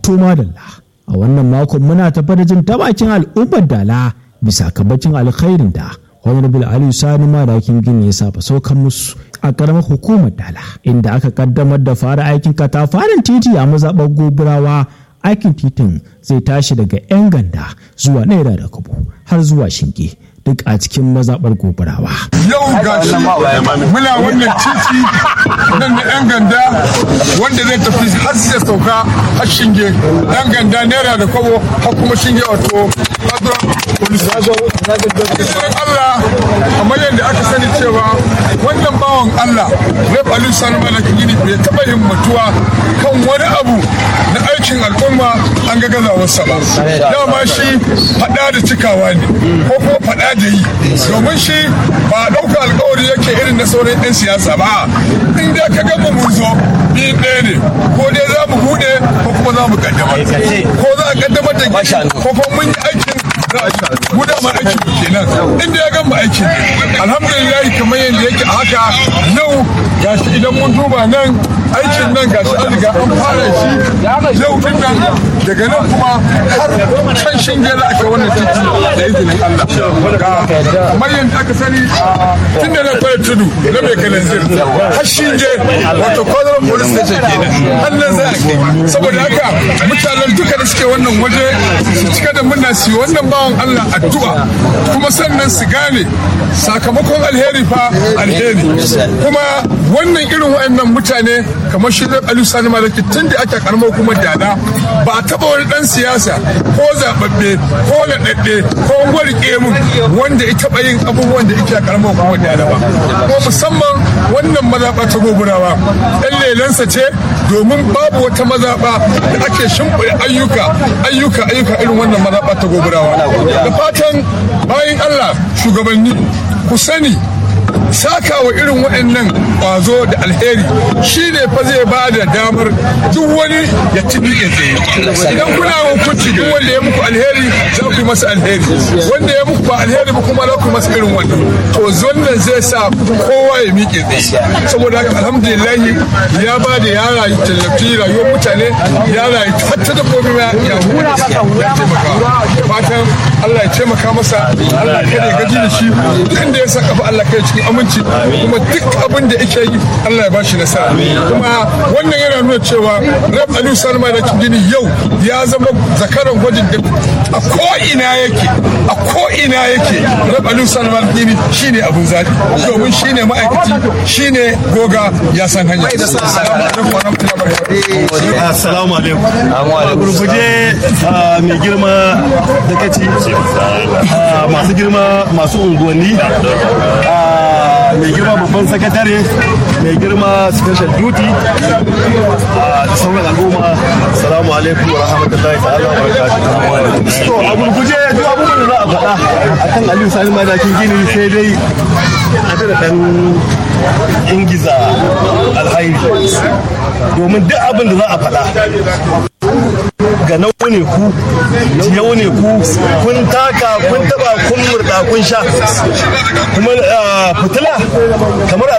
to madalla a wannan makon muna tafa da jin tabakin al'ummar dala bisa kabacin alkhairin da honorable aliyu sani madakin gini ya saba saukan musu a karamar hukumar dala inda aka kaddamar da fara aikin katafaren titi a mazaɓar goburawa aikin titin zai tashi daga 'yan ganda zuwa naira da kubu har zuwa shinge duk a cikin mazaɓar gobarawa. Yau ga shi muna wannan titi nan na 'yan ganda wanda zai tafi har sai sauka har shinge 'yan ganda naira da kwabo har kuma shinge wato Allah kamar yadda aka sani cewa wannan bawan Allah Rep Ali Salma da Kigini bai taɓa yin mutuwa kan wani abu na aikin al'umma an ga gazawarsa ba. Dama shi faɗa da cikawa ne ko kuma faɗa da yi domin shi ba ɗauka alkawari yake irin na sauran 'yan siyasa ba in dai ka gaba mun zo biyun ɗaya ne ko dai za mu buɗe ko kuma za mu kaddamar ko za a kaddamar da ko kuma mun yi aikin mu da ma aikin mu kenan inda ya gama aikin alhamdulillah kamar yadda yake a haka yau gashi idan mun duba nan aikin nan gashi an riga an fara shi yau din nan daga nan kuma har can shinge za a kai wannan titi da izinin Allah kamar yadda aka sani tun da na fara tudu na mai kalanzir har shinge wato kwazaron police station kenan har nan za a kai saboda haka mutanen duka da suke wannan waje su cika da murna su wannan bawan Allah addu'a kuma sannan su gane sakamakon alheri fa alheri kuma wannan irin wa'annan mutane kamar shi da Aliyu Sani Malaki tun da ake karamar hukumar dada ba a taba wani dan siyasa ko zababbe ko naɗaɗɗe ko gwarke mun wanda ya taba yin abubuwan da yake a karamar hukumar dada ba kuma musamman wannan mazaɓa ta goburawa ɗan lelansa ce domin babu wata mazaɓa da ake shimfiɗa ayyuka ayyuka ayyuka irin wannan mazaɓa ta goburawa da fatan bayan Allah shugabanni ku sani saka wa irin waɗannan ƙwazo da alheri shi ne fa zai ba da damar duk wani ya tibi ya tsaye idan kuna hukunci duk wanda ya muku alheri za ku masa alheri wanda ya muku ba alheri ba kuma za ku masa irin wannan to wannan zai sa kowa ya miƙe tsaye saboda haka alhamdulillah ya ba da ya rayu tallafi rayuwar mutane ya rayu hatta dabbobi ma ya ya taimaka fatan Allah ya taimaka masa Allah kada ya gaji da shi duk inda ya saka fa Allah kai cikin aminci kuma duk abin da yake yi Allah ya bashi nasara kuma wannan yana nuna cewa Rab Aliyu Salma da Kingini yau ya zama zakaran gwajin da a ko ina yake a ko ina yake Rab Aliyu Salma da Kingini shine abun zaɓi domin shine ma'aikaci shine goga ya san hanya Assalamu alaikum. A gurguje mai girma da kaci masu girma masu unguwanni mai girma babban sakatare mai girma special duty da sauran al'umma salamu alaikum wa rahmatullahi ta'ala wa barakatuh to a gurguje duk abubuwan da za a faɗa akan aliyu sani madakin gini sai dai a da dan ingiza alhairi domin duk abin da za a faɗa ga nau ne ku yau ne ku kun taka kun taba kun murda kun sha kuma fitila kamar